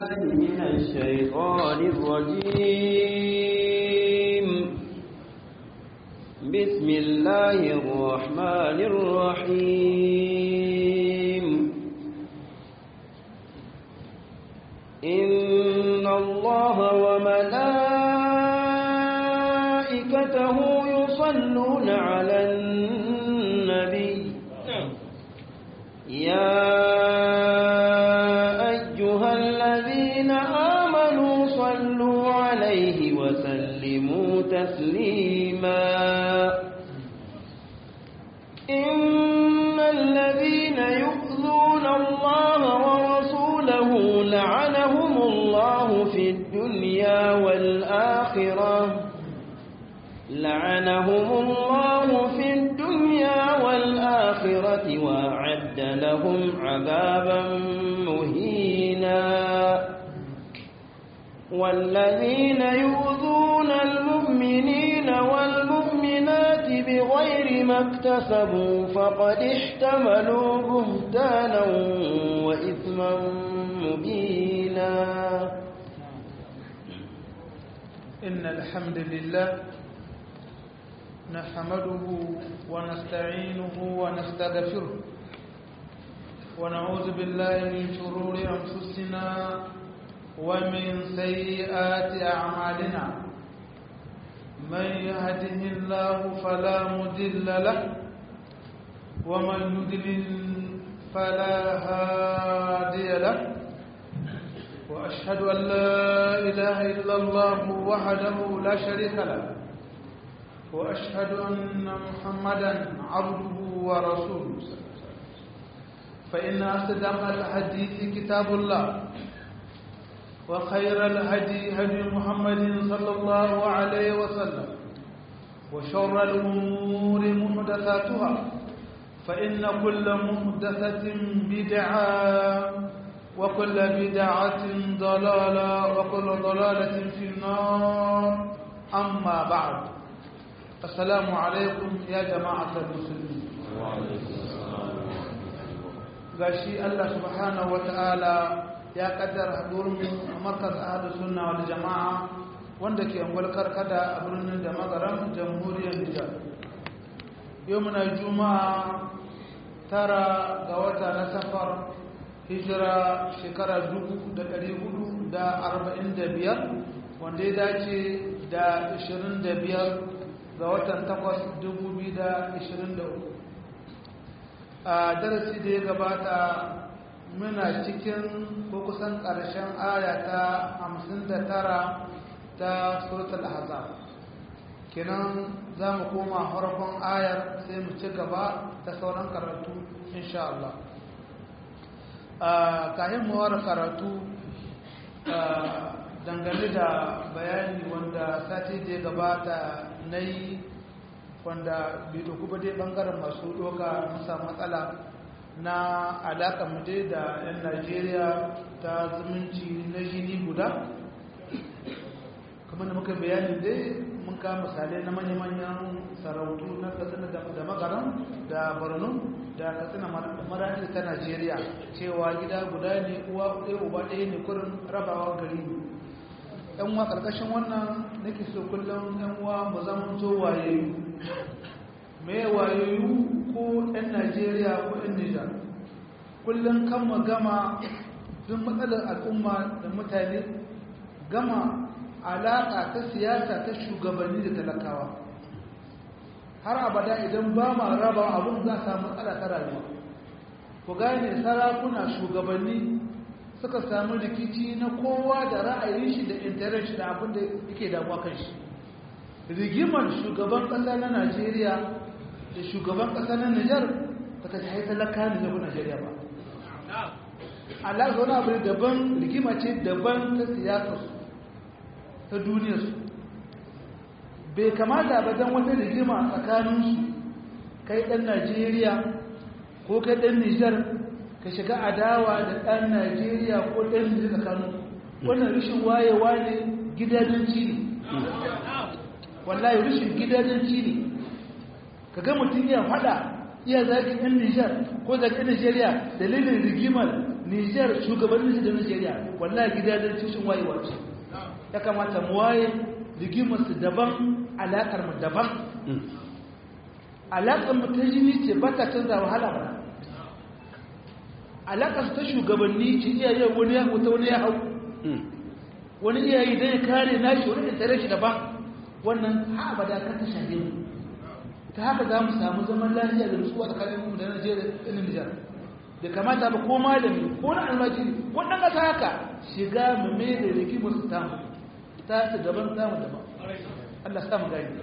من الشيطان الرجيم بسم الله الرحمن الرحيم إن الله وملائكته يصلون على النبي يا أيها الذين آمنوا صلوا عليه وسلموا تسليما إن الذين يؤذون الله ورسوله لعنهم الله في الدنيا والآخرة لعنهم الله في الدنيا والآخرة وأعد لهم عذابا مهينا والذين يؤذون المؤمنين والمؤمنات بغير ما اكتسبوا فقد احتملوا بهتانا وإثما مبينا إن الحمد لله نحمده ونستعينه ونستغفره ونعوذ بالله من شرور أنفسنا ومن سيئات أعمالنا من يهده الله فلا مضل له ومن يضلل فلا هادي له وأشهد أن لا إله إلا الله وحده لا شريك له وأشهد أن محمدا عبده ورسوله فإن أصدق الحديث كتاب الله وخير الهدي هدي محمد صلى الله عليه وسلم وشر الأمور محدثاتها فإن كل محدثة بدعة وكل بدعة ضلالة وكل ضلالة في النار أما بعد السلام عليكم يا جماعة المسلمين gashi Allah subhanahu wata'ala ya kaddara haɗurin markaz ahlu sunna wal jama'a wanda ke angwal karkada a birnin da magaran jamhuriyar Nijar yau muna juma'a tara ga wata na safar hijira shekara dubu da ɗari hudu da arba'in da biyar wanda ya dace da ashirin da biyar ga watan takwas dubu biyu da ashirin da uku a darasi da ya gabata muna cikin ko kusan ƙarshen aya ta hamsin da tara ta suratul ahzab kenan za mu koma harkon ayar sai mu ci gaba ta sauran karatu insha Allah kayan mawar karatu dangane da bayani wanda sati da ya gabata na yi wanda bai doku ba dai bangaren masu doka musa matsala na alaƙa mu dai da 'yan najeriya ta zumunci na jini guda kamar da muka bayani dai mun kama misalai na manya-manyan sarautu na katsina da magaran da borno da katsina marani ta najeriya cewa gida guda ne uwa ɗaya uba ɗaya ne kurin rabawa gari ne yan uwa ƙarƙashin wannan nake so kullum yan uwa mu zama to wayayyu me wayayyu ko yan najeriya ko yan nijar kullum kan mu gama duk matsalar al'umma da mutane gama alaƙa ta siyasa ta shugabanni da talakawa har abada idan ba ma raba abin za a samu matsala ta rayuwa ku gane sarakuna shugabanni suka samu rikici na kowa da ra'ayin shi da intanet shi da abin da yake damuwa kan shi rigimar shugaban ƙasa na najeriya da shugaban ƙasa na nijar ba ta shahi talaka ne na najeriya ba alaƙa wani abu daban rigima ce daban ta siyasarsu ta duniyarsu bai kamata ba don wata rigima tsakaninsu kai ɗan najeriya ko kai ɗan nijar ka shiga adawa da ɗan najeriya ko ɗan nijar tsakanin wannan rashin wayewa ne gidajenci ne wallahi rashin gidajenci ne ka ga mutum ya faɗa iya zagin ɗan nijar ko zagin najeriya dalilin rigimar Nijar shugabannin da Nigeria wallahi gidajen tushen wayewa ce ya kamata mu waye rigimar su daban alakar mu daban alakar mu ta jini ce ba ta canza wahala ba alakar su ta shugabanni ce iyaye wani ya wuta wani ya hau wani iyaye dan ya kare nashi wani ya tare shi daban wannan ha abada ka ta shahe mu ta haka za mu samu zaman lafiya da nutsuwa tsakanin mu da Najeriya da Nijar da kamata ba ko malami ko na almajiri ko dan kasa haka shiga mu me da rigimar su tamu ta su daban tamu daban Allah sa mu gani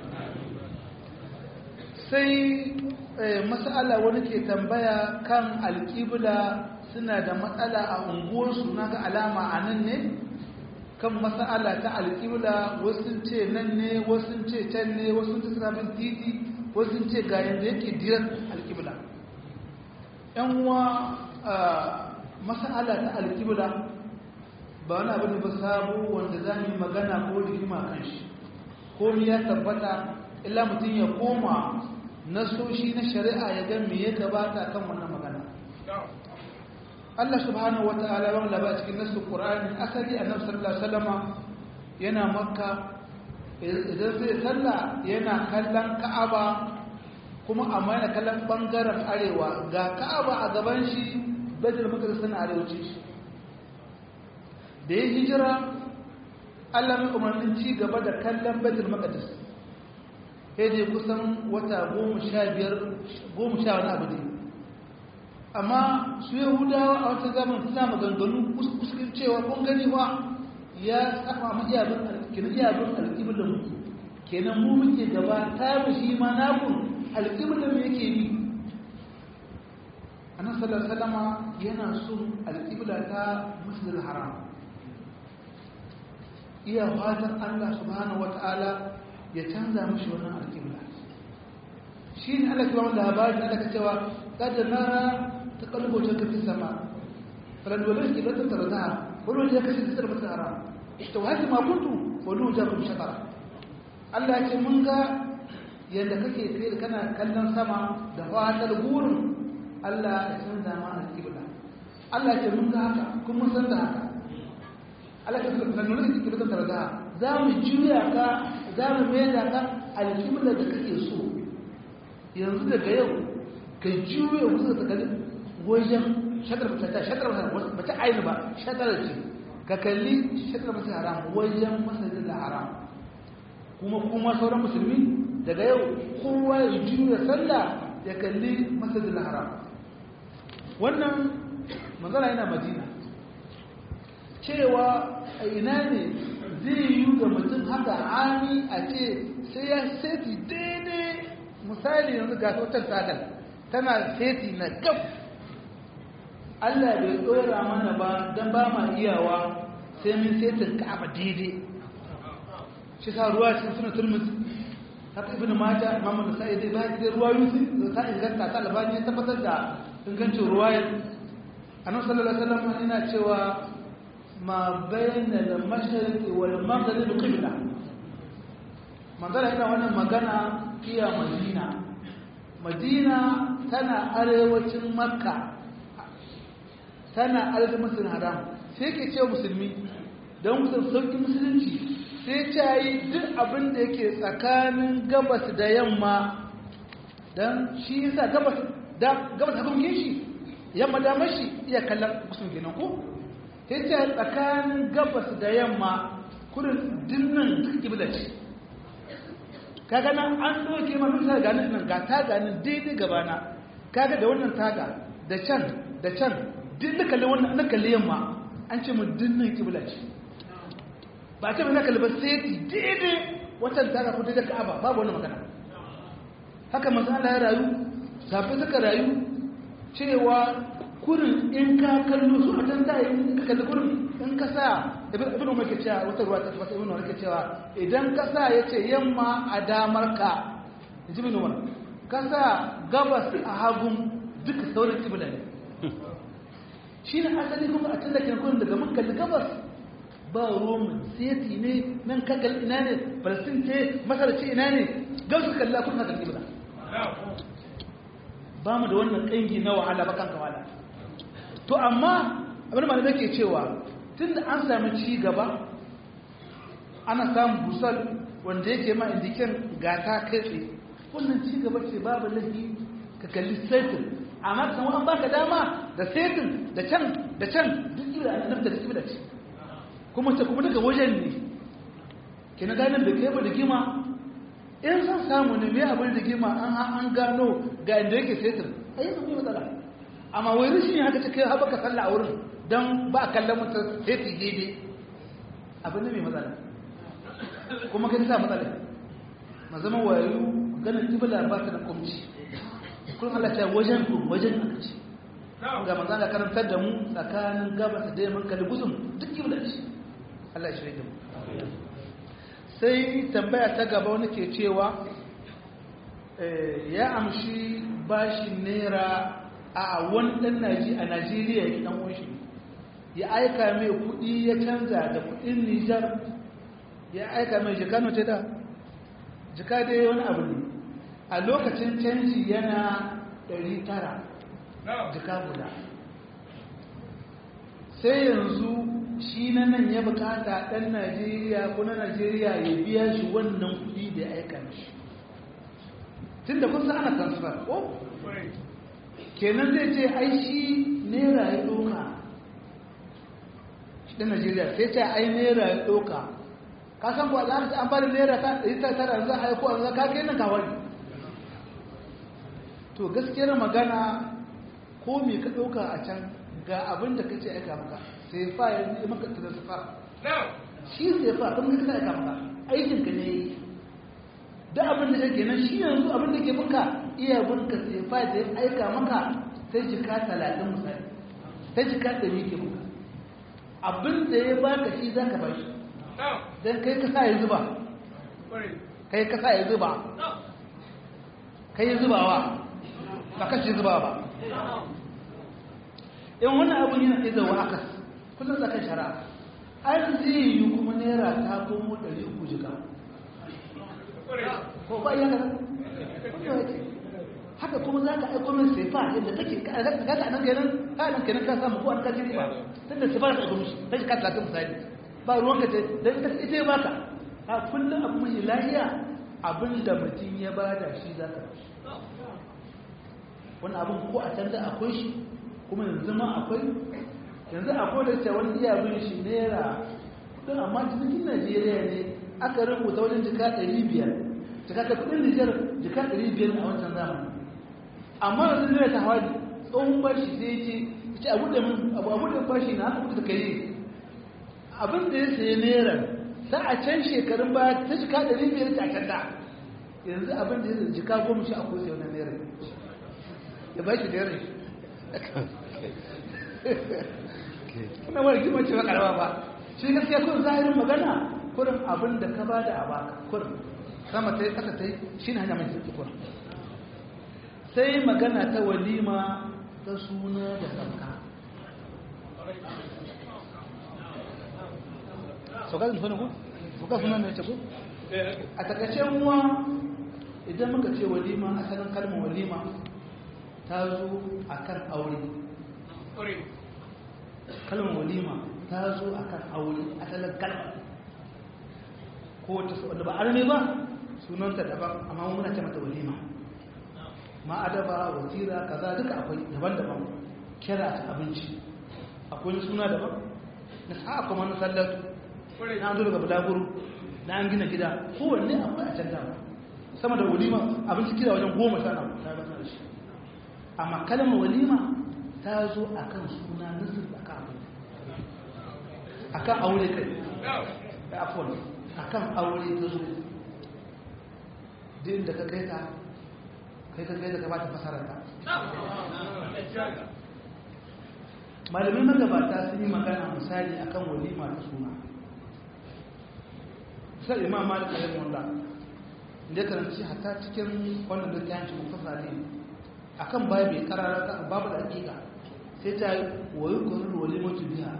sai mas'ala wani ke tambaya kan alƙibla suna da matsala a unguwarsu na ga alama a nan ne kan mas'ala ta alƙibla wasu ce nan ne wasu ce can ne wasu ce suna bin titi wasu ce ga yanda yake diran alƙibla yan uwa mas'ala ta alƙibla ba wani abu ne ba sabo wanda za mu yi magana ko rigima kan shi ko ya tabbata illa mutum ya koma nasoshi na shari'a ya ga me ya gabata kan wannan magana Allah subhanahu wa ta'ala wa laba cikin nasu Qur'ani asali annabi sallallahu alaihi wasallama yana makka idan sai sallah yana kallon Ka'aba kuma amma yana kallon bangaren arewa ga Ka'aba a gaban shi Baitul Maqdis na arewaci shi da ya hijira Allah mai umarnin ci gaba da kallon Baitul Maqdis sai dai kusan wata goma sha biyar goma sha wani abu ne amma su yahudawa a wata zaman suna maganganu kuskurin cewa kun gani wa ya saba ma iyabin alƙibin iyabin alƙibin mu kenan mu muke gaba ta mu shi ma nakun alƙibin mu yake bi annan sallar salama yana son alƙibla ta masjidil haram iya fatan allah subhanahu wata'ala ya canza mashi wannan alƙibla shi ne Allah kuma labarin Allah ka cewa kada nara ta kalbo ta kafi sama falan wala shi la tarda wala ya kashi sir masa haram to haka ma kuntu wala ja kun shakara Allah ya ce mun ga yanda kake tsaye kana kallon sama da fatar gurin Allah ya canza ma alƙibla Allah ya ce mun ga haka kuma mun san da haka Allah ya ce falan wala shi la tarda za mu juya ka za mu mai da ka alƙibla da kake so yanzu daga yau ka juya wuce ta kalli wajen shakar ta shakar ba ta aini ba shakar ce ka kalli shakar ba ta haram wajen masajin da haram kuma kuma sauran musulmi daga yau kowa ya juya sallah ya kalli masajin da haram wannan manzana yana madina cewa a ina ne zai yi ga mutum haka ami a ce sai ya seti daidai misali yanzu ga sautar tagal tana seti na gab Allah bai tsora mana ba don ba ma iyawa sai min setin ka'aba daidai shi sa ruwa cikin suna turmus haka ibn mata mamu da sa'i dai ba da ruwa yusi da ta inganta ta albani ya tabbatar da ingancin ruwayar annabi sallallahu alaihi wasallam yana cewa ma bayna al-mashriq wal maghrib qibla magana ina wannan magana iya madina madina tana arewacin makka tana arewacin haram sai ke ce musulmi don musul sauki musulunci sai ce yi duk abin da yake tsakanin gabas da yamma don shi yasa gabas da gabas da kuma shi yamma da mashi iya kallon musulun kenan ko sai ce tsakanin gabas da yamma kurin dinnan duk kibla ce kaga nan an doke ma mun sai ganin nan ga ta ganin daidai gabana kaga da wannan taga da can da can duk da kalle wannan na kalle yamma an ce mu dinnan kibla ce ba ce na kalle ba sai daidai watan taga ko daidai Ka'aba babu wannan magana haka manzo Allah ya rayu safi suka rayu cewa kurin in ka kallo su a can dai in ka kalli kurin in ka sa ibn umar ke cewa wata ruwa ta tabbata ibn umar ke cewa idan ka sa yace yamma a damar ka ji ibn umar ka sa gabas a hagun duka sauran kibla ne shi ne asali kuma a can da kurin daga mun kalli gabas ba roman seti ne nan ka kalli ina ne palestin ce masar ce ina ne gabas ka kalla kuma kalli kibla ba mu da wannan kangi na wahala ba kanka wala to amma abin da malamai ke cewa tun da an sami ci gaba ana samun busal wanda yake ma indiken gata kai tsaye wannan ci gaba ce babu laifi ka kalli saitin amma kan an baka dama da saitin da can da can duk kibla an nafta da kibla ce kuma ta kuma daga wajen ne ke na ganin da kai ba da gima in san samu ne mai abin da gima an an gano ga inda yake saitin a yi zama matsala amma wai rashin haka ce kai haɓa ka salla a wurin don ba a kallon mutum saiti daidai abin da mai matsala kuma kai sa matsala ma zama wayo ganin kibla ba ta da kumci kun Allah ta wajen ku wajen aka ce ga manzo Allah karantar da mu tsakanin gabas da yamma kalli gusum duk kibla ce Allah shi da mu sai tambaya ta gaba wani ke cewa ya amshi bashin naira a wani dan naji a Najeriya ya dan wanshi ya aika mai kudi ya canza da kudin Nijar ya aika mai jikano ce da jika dai wani abu ne a lokacin canji yana 900 jika guda sai yanzu shi na nan ya bukata ɗan najeriya ko na najeriya ya biya shi wannan kudi da ya aika shi tun da kusa ana transfer ko? kenan zai ce ai shi naira ya ɗoka shi ɗan najeriya sai ce ai naira ya ɗoka ka san kuwa za an bada naira ta ɗari ta tara za a yi ko an za ka kai nan kawai to gaskiyar magana ko me ka ɗauka a can ga abin da ka ce aika maka sai fa ya yi maka transfer shi sai fa kuma ka aika maka aikin ka ne yi da abin da yake nan shi yanzu abin da ke maka iya bunka sai fa da ya aika maka sai jika talatin misali sai jika ɗari ke maka abin da ya baka shi za ka ba shi don kai ka sa ya zuba kai ka sa ya zuba kai zubawa ba kashe zuba ba in wani abin yana iya zauwa akas kullum tsakan shari'a an zai yi kuma naira ta komo ɗari uku jika ko ba iya kasa haka kuma za ka aiko min sefa yadda take kasa nan kenan ka nan kenan ka samu ko an kaji riba tunda sefa da aiko mishi ta jika talatin misali ba ruwanka ce don ita ita ya baka a kullum abu mai lahiya abin da mutum ya bada shi za ka bashi wani abin ko a canza akwai shi kuma yanzu ma akwai yanzu akwai da ce wani iya bin shi naira kudin amma cikin najeriya ne aka rubuta wajen jika 500 jika ta kudin nijar jika 500 a wancan zamani amma yanzu naira ta hawa tsohon bashi sai ce ce abu da abu da bashi na aka kuka kai abin da ya sayi naira sa a can shekarun baya ta jika 500 ta kanda yanzu abin da ya jika goma shi akwai sai wani naira ya ba shi da yaran kuma wani kima ce ba karama ba shi gaskiya kun zahirin magana kurin abin da ka ba da a baka kurin sama ta yi kasa ta yi shi na hanya mai sauki kurin sai magana ta walima ta suna da sauka sauka da suna ku? sauka suna ne ce ku? a takacin wa idan muka ce walima asalin kalmar walima ta zo a kan aure kalmar walima ta zo a kan aure asalin kalmar ko wata wadda ba arme ba sunanta daban amma muna ce mata walima ma adaba wasira kaza duka akwai daban-daban kira ta abinci akwai suna daban na sa'a kuma na sallatu na zo daga bulaguro na an gina gida kowanne akwai a can dama sama da walima abinci kira wajen goma sha na ta gasa shi amma kalmar walima ta zo a kan suna nasir da ka abu a kan aure kai da afon a kan aure ta zo din da ka kai ta kai ka kai da ka ba ta fasarar ta malamin magabata sun yi magana misali akan walima ta suna sai imam malik alayhi wallah da karanci hatta cikin wannan da ta yanci mufasa ne akan babu karara babu da hakika sai ta yi wayi kwanar walima tu biya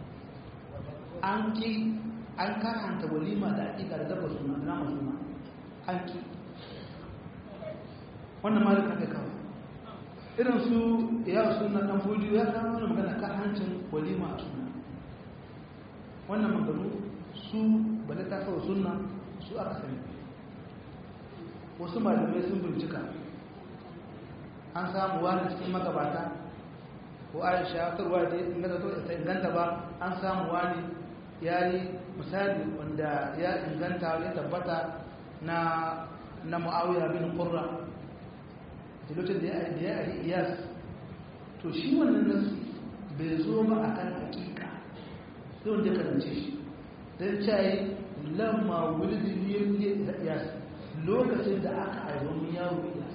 an ki an karanta walima da hakika da dabba suna da nama suna an ki wannan malik aka kawo irin su ya suna dan fujiyo ya kama wani magana kan hancin walima a suna wannan maganu su bala ta kawo suna su aka sani wasu malamai sun bincika an samu wani cikin magabata ko aisha karwa da inganta to ta inganta ba an samu wani ya yi misali wanda ya inganta ya tabbata na na mu'awiyar bin qurra da lokacin da ya yi iyas to shi wannan nasu bai zo ba a kan hakika sai wanda ya karance shi don cayi lamma wulidin yin iyas lokacin da aka aibon yaro iyas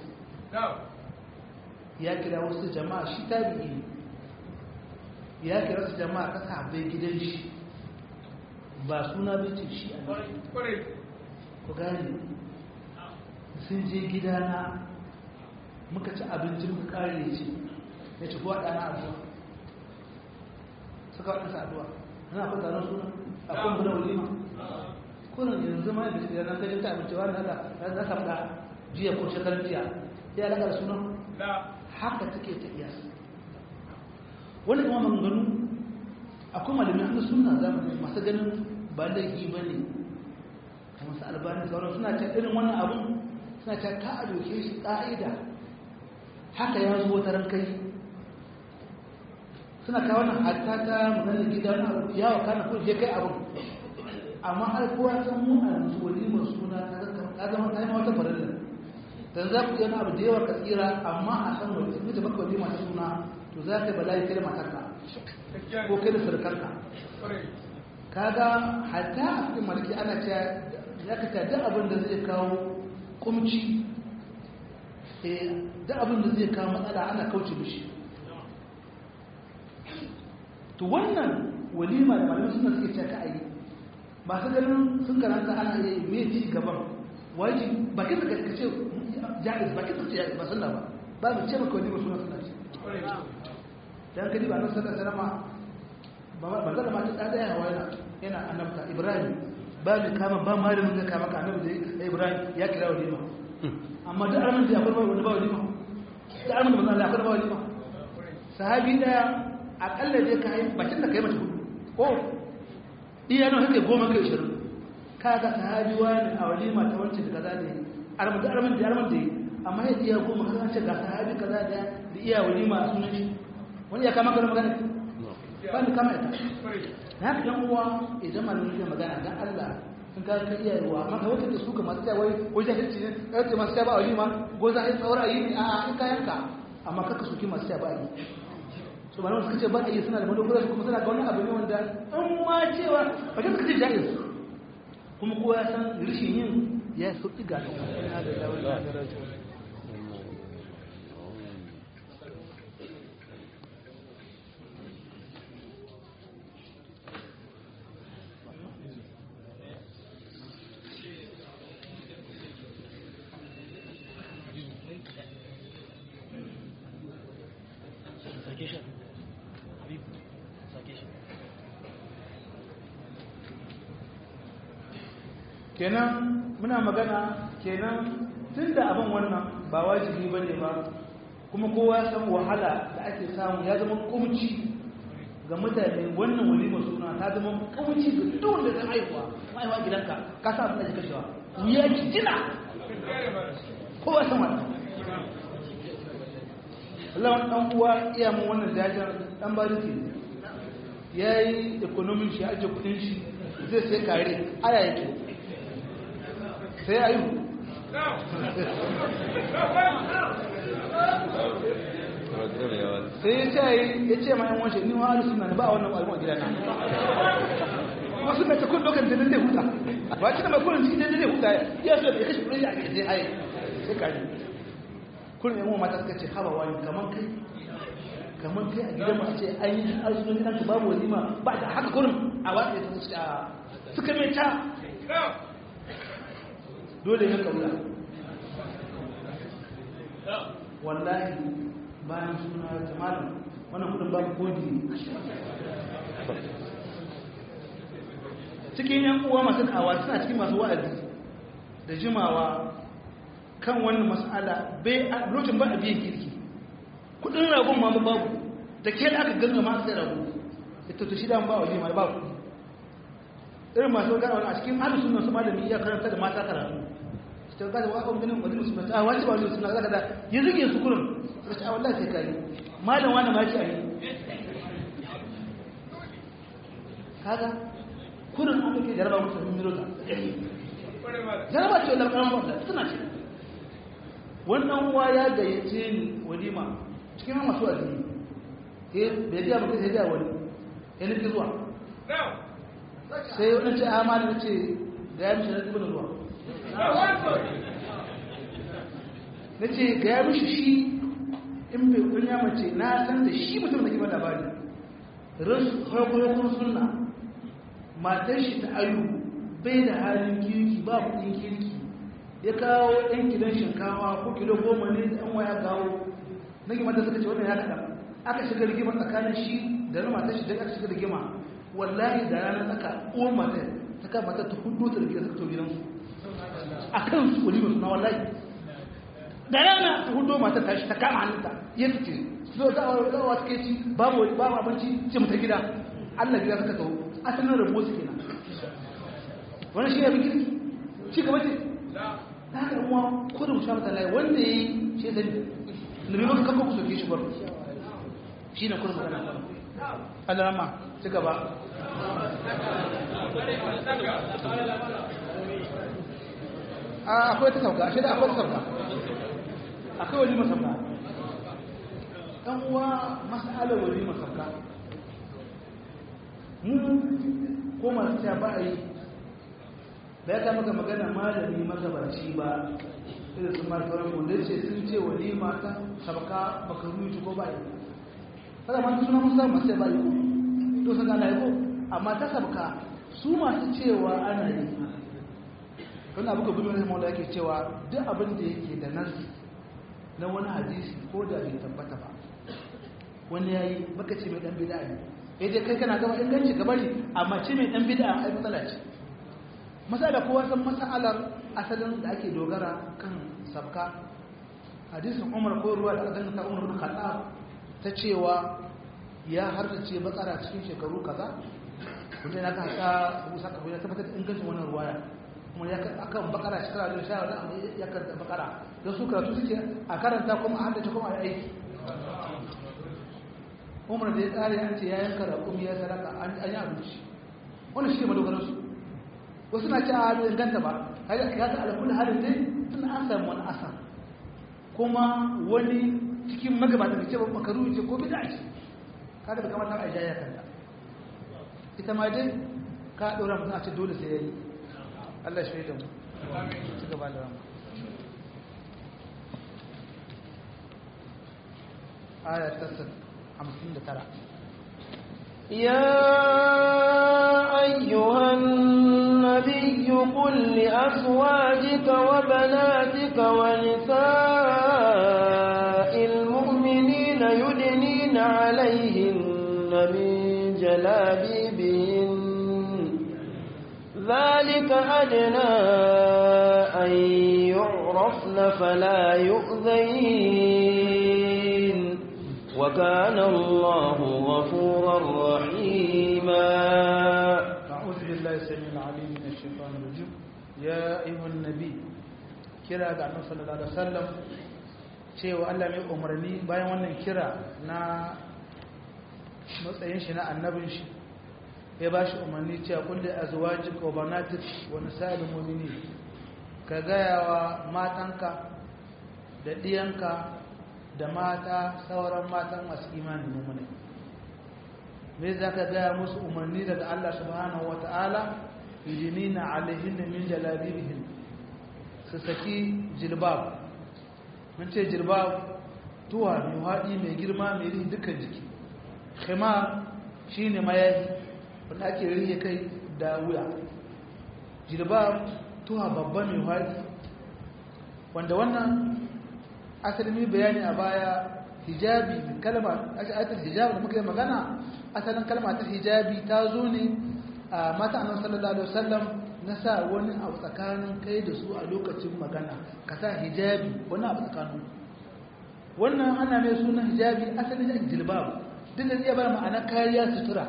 ya kira wasu jama'a shi ta biyi ya kira wasu jama'a ta sabai gidan shi ba suna bai ce shi a ku gane sun je gidana muka ci abinci muka kare ce ya ci kuwa ɗana addu'a suka waɗansa addu'a ana kwa zanen suna a kan gudun walima kunan yanzu ma da shi yanar gajin ta abinci wani haka na ka faɗa jiya ko shekarar jiya ya alaƙa da suna haka take ta iya wani kuma maganganu akwai malamin hannun suna zamani masu ganin ba laifi ba ne kamar su albani sauran suna ta irin wannan abun suna ta ka a doke shi ƙa'ida haka ya zo ta kai suna kawo nan hatta ta maganar gida na abu ya wa kana ko je kai abu amma har kowa san mu a yanzu walimar suna ta zama ta yi wata farilla dan za ku yana abu da yawa ka tsira amma a san wani sun da maka walima ta suna to za ka bala'i kai da matarka ko kai da sarkarka kaga hatta a cikin malaki ana cewa ya ka duk abin da zai kawo kumci duk abin da zai kawo matsala ana kauce mishi to wannan walima da malamai suna suke cewa ka a yi masu ganin sun karanta ana yi me ci gaban waji bakin da ka ce jaiz bakin da ce ba sunna ba ba mu ce maka walima suna sunna ce dan kadi ba nan sallallahu alaihi wasallam ba zan ma ta daya hawa yana yana annabta ibrahim ba mu kama ba ma da mun kama ka annabi da ibrahim ya kira walima amma da arman da akwai wani ba walima da arman da manzo Allah akwai ba walima sahabi daya akalla dai ka yi bakin da kai mata hudu ko iya nan hake goma kai shirin ka ga sahabi wani a walima ta wancan da kaza ne arman da arman da arman da yi amma ya iya goma kan ce ga sahabi kaza da da iya walima a sunan shi wani ya kama ka magana ba ni kama ita na haka yan uwa idan malamin ya magana dan Allah sun ka ka iya yiwa amma ka wata da su ka masu cewa wai wai jahilci ne ka ce masu cewa ba walima goza ai tsawar ayi ne a in ka yanka amma kaka suki masu cewa ba ayi su ba suka ce ba a yi suna da madogara su kuma suna ga wani abu ne wanda an ma cewa ba ta suka ce jaiz kuma kowa ya san rishin yin ya sauƙi ga kan kenan muna magana kenan tun da abin wannan ba wajibi ba ne ba kuma kowa ya san wahala da ake samu ya zama kumci ga mutane wannan walima suna ta zama kumci ga duk wanda zai haihuwa haihuwa gidanka ka sa abin da ke kashewa wuya ki jina kowa san wannan Allah wani ɗan uwa iya mun wannan jajen ɗan bariki ya yi ekonomin shi ajiye kudin shi zai sai kare aya yake sai a yi sai ya ce ya ce ma yan wanshe ni wa suna ne ba a wannan albon gida na wasu mai takun dokan da zai huta ba ci da mai kurin cikin zai huta ya so ya kashe kudin a gida sai haye sai kare kurin yan mata suka ce haba wani kamar kai kamar kai a gidan masu ce an yi arzikin gidan ka babu walima ba da haka kurin a watsa ya suka suka mai ta dole ya kaula wallahi bayan suna jama'a wannan kudin babu kodi cikin yan uwa masu kawa suna cikin masu wa'azi da jimawa kan wannan mas'ala bai lokacin ba a biyan kirki kudin ragon ma babu da ke da aka ganga ma sai rago ita to shi da ba walima babu irin masu gana wani a cikin ahlus sunna su malami iya karanta da mata karatu ta ga wa kan ganin wani musulmi a wani ba wani suna zaka da ya rige su kurum sai ta wallahi sai kai malam wani ma ci a yi kaga kurin an ke jaraba musu sun miro ta jaraba ce wannan karan ba suna ce wannan uwa ya gayyace ni walima cikin masu azumi eh bai ga mutum sai da wani ya nufi zuwa sai wani ce amana na ce ga ya mishi na dubin ruwa na ce ga ya mishi shi in bai kunya mace na san da shi mutum da ke ba labari harkokin suna matar shi ta ayu bai da halin kirki ba kudin kirki ya kawo ɗan gidan shinkawa ko kilo goma ne da ɗan waya kawo na gima ta suka ce wannan ya kaɗa aka shiga rigima tsakanin shi da na matar shi da aka shiga rigima wallahi da ranar tsaka uwar matar ta kama matar ta hudu ta rigima suka to gidansu a kan su wani suna wallahi da rana ta hudu matar ta shi ta kama hannunta ya fice zo za a zawa suke ci babu babu abinci ce mu ta gida Allah gida suka kawo asalin rabo su kenan wannan shi ya bi kirki ci gaba ce ta haka kuma kodin sha mata lai wanda ya yi shi zai nabi maka kanka ku soke shi bar shi ne kodin magana Allah rama ci gaba akwai ta sauka shi da akwai ta sauka akwai wani masauka ɗan uwa mas'alar wani masauka mu ko masu ta ba a yi da ya ta maka magana malami magabaci ba irin su marka wani wanda ce sun ce wani mata sabaka makaruci ko ba yi kada ma suna musa masu ya ba yi ko to sun gana yi ko amma ta sabaka su masu cewa ana yi wani abu ga gudun rahimau da yake cewa duk abin da yake da nasi na wani hadisi ko da bai tabbata ba wani ya yi baka ce mai dan bida ne ya dai kai kana gaba inganci gaba ne amma ce mai dan bida ai matsala ce masala kowa san masalar asalin da ake dogara kan sabka hadisin umar ko ruwa da aka ta umar bin khattab ta cewa ya hardace bakara cikin shekaru kaza wanda yana ka haka musa ka ya tabbatar da ingancin wannan ruwaya kuma ya akan bakara shekara da sha da ya karanta bakara don su karatu suke a karanta kuma a haddace kuma a aiki umar da ya tsari an ce ya yanka da kuma ya sadaka an yi abinci wani shi ne madogaransu wasu na ce a bai inganta ba kaga ka ga alkul halin dai tun an samu wani asa kuma wani cikin magabata da ce ba makaru ce ko bid'a ce kaga da kamata a jaya kanta ita ma dai ka dora mutum a ce dole sai yayi Allah shi da mu ci gaba da rama aya ta 59 يا أيها النبي قل لأزواجك وبناتك ونساء المؤمنين يدنين عليهن من جلابيبهن ذلك أدنى أن يعرفن فلا يؤذين وكان الله غفورا رحيما أعوذ بالله السميع العليم من الشيطان الرجيم يا أيها النبي kira ga annabi sallallahu alaihi wasallam cewa Allah mai umarni bayan wannan kira na matsayin shi na annabin shi ya ba shi umarni cewa kulli azwajika wa banatik wa nisa'il mu'minin ka gaya wa matanka da diyanka da mata sauran matan masu imanin mummune me za ka gaya musu umarni daga Allah subhanahu wa ta'ala yudinina alaihin min jalabibihin su saki jilbab mun ce jilbab tuwa mai haɗi mai girma mai rihi dukkan jiki khima shi ne mayayi wanda ake rihe kai da wuya jilbab tuwa babba mai haɗi wanda wannan asalin bayani a baya hijabi kalma ayatul hijabi da muka yi magana asalin kalma ta hijabi ta zo ne a mata annabi sallallahu alaihi wasallam na sa wani abu tsakanin kai da su a lokacin magana ka sa hijabi wani abu tsakanin wannan ana mai sunan hijabi asalin da jilbab duk da iya bar ma'ana kariya sutura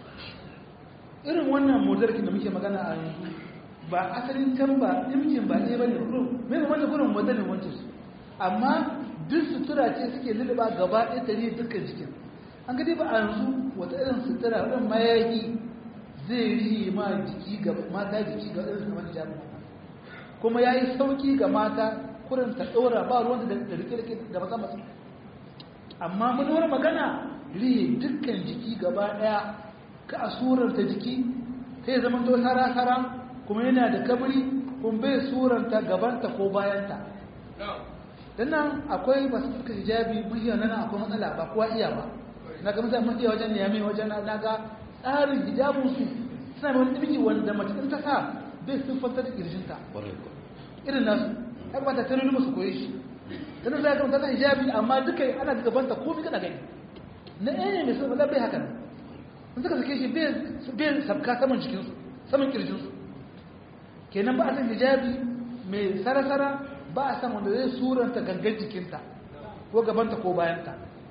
irin wannan modarkin da muke magana a yanzu ba asalin can ba imkin ba ɗaya ba ne kurum mai da wanda kurum modarin wancan su amma duk sutura ce suke lulluɓa gaba ɗaya ta ne dukkan jikin an gadi ba a yanzu wata irin sutura irin mayaki zai rihe ma jiki ga mata jiki ga irin kamar hijabi kuma ya yi sauki ga mata kurin ta ɗora ba ruwan da rike-rike da maza masu amma manuwar magana rihe dukkan jiki gaba ɗaya ka a suranta jiki sai zama to sara-sara kuma yana da kabri kuma bai suranta gabanta ko bayanta don nan akwai masu suka hijabi muhiyar nan akwai matsala ba kuwa iya ba na ga mutane mafiya wajen niyami wajen na ga tsarin hijabinsu suna mai wani ɗimiki wanda mace ɗin ta sa bai siffantar da ƙirjinta irin nasu ya kamata ta nuna su koye shi tana za ka tana hijabi amma duka ana gabanta komai kana gani na ɗaya mai sun bai haka nan in suka sake shi bai sabka saman jikinsu saman kirjinsu kenan ba a san hijabi mai sarasara ba a san wanda zai suranta gangan jikinta ko gabanta ko bayanta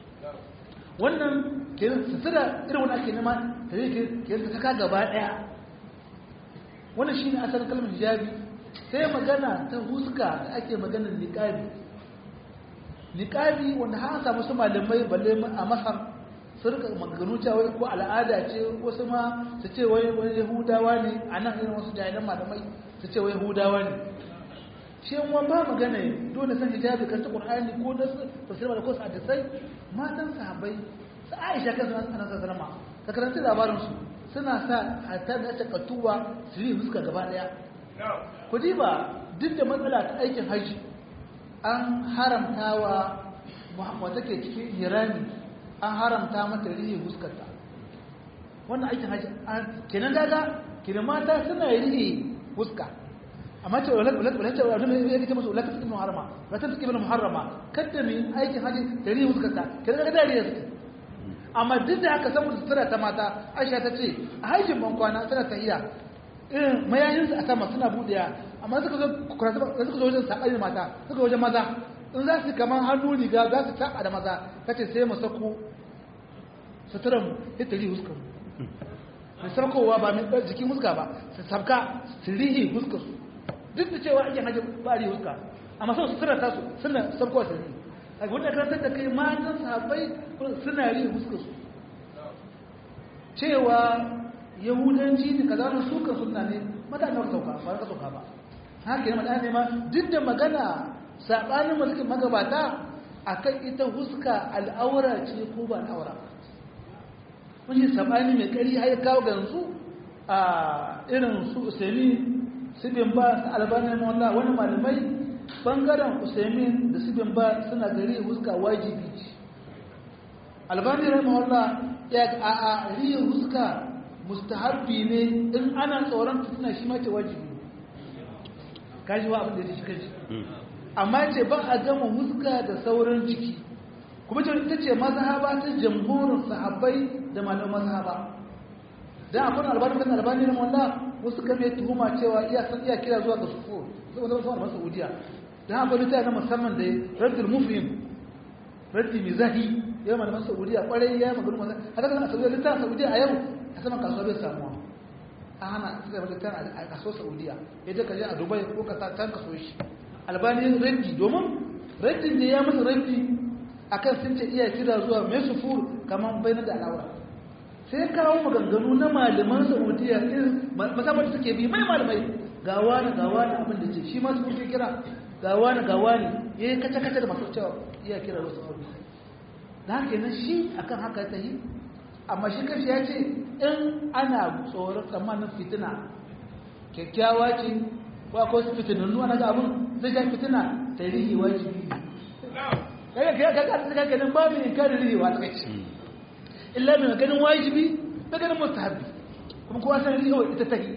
wannan kenan sutura irin wani ake nema ta zai kenan ta saka gaba ɗaya wannan shi ne asalin kalmar hijabi sai magana ta huska da ake maganar niƙabi niƙabi wanda har samu su malamai balle a masar su rika maganganu cewa ko al'ada ce wasu ma su ce wai wani yahudawa ne a nan irin wasu jahilan malamai su ce wai yahudawa ne shi yan ba magana dole san hijabi kan ta qur'ani ko da tafsir da ko sa hadisai matan sahabbai su aisha kan su ana sa salama ka karanta labarin su suna sa hatta da ta katuwa su yi fuska gaba daya ku ba duk da matsala ta aikin haji an haramta wa wata ke cikin hirani an haramta mata rihe huskarta wannan aikin haji kenan daga kenan mata suna rihe huska amma ce wala wala wala ce wala ne yake musu wala tafi muharrama wala tafi ibn muharrama kada mi aikin haji da rihe huskarta kenan daga dariya suke amma duk da haka saboda sutura ta mata Aisha ta ce a hajjin ban kwana tana tahiya irin mayayinsu a sama suna buɗewa amma suka zo kurasa da suka zo wajen saɓayin mata suka wajen maza in za su kamar hannu riga za su taɓa da maza ta ce sai mu sako suturan ya tari huskar mai sarkowa ba mai jikin huska ba su sabka su rihi huskar su duk da cewa ake hajji ba rihi huska amma sau suturar tasu suna sarkowa su rihi a wanda karantar da kai matan sahabbai suna rihi huskar su cewa yahudanci ne kaza na suka sunna ne mutane ba sauka ba ka sauka ba haka ne mutane ma duk da magana sabanin mulkin magabata akan ita huska al'aura ce ko ba al'aura mun yi sabani mai kari har kawo gansu a irin su usaimi su bin ba su albanin wallah wani malamai bangaren usaimin da su bin ba suna gari huska wajibi ce albani rahimahullah ya a a riya huska mustahabbi ne in ana tsoron fitina shi ma ce wajibi kaji wa abin da ya shi kaji amma ce ba a gama huska da sauran jiki kuma ce ita ce mazhaba ta jamhurin sahabbai da malaman mazhaba dan akwai albani kan albani na wallah wasu kan mai tuhuma cewa iya san iya kira zuwa ga sufu zuwa zuwa zuwa Saudiya dan akwai littafi na musamman da Raddul Mufhim raddi mizahi yau malaman Saudiya kwarai ya magana mazhaba haka kan Saudiya littafin Saudiya a yau a saman kasuwa bai samuwa a hana suka yi littafin a kasuwar Saudiya ya je ka je a Dubai ko ka can kaso shi albani raddi domin raddin da ya masa raddi akan sun ce iya kira zuwa mai sufur kamar bai da al'aura sai kawo maganganu na malaman saudiya irin masamman suke bi mai malamai ga wani ga wani abin da ce shi ma su kuke kira ga wani ga wani ya yi kace-kace da masu cewa iya kira wasu abu da haka yana shi akan haka ta yi amma shi kashi ya ce in ana tsoron tsammanin fitina kyakkyawa ce ko akwai wasu fitinannu ana ga abin zai ja fitina tarihi wajibi kaga kai ka ka ka ganin babu inkarin riwa ta kai illa mai ganin wajibi da ganin mustahabi kuma kowa san riwa ita take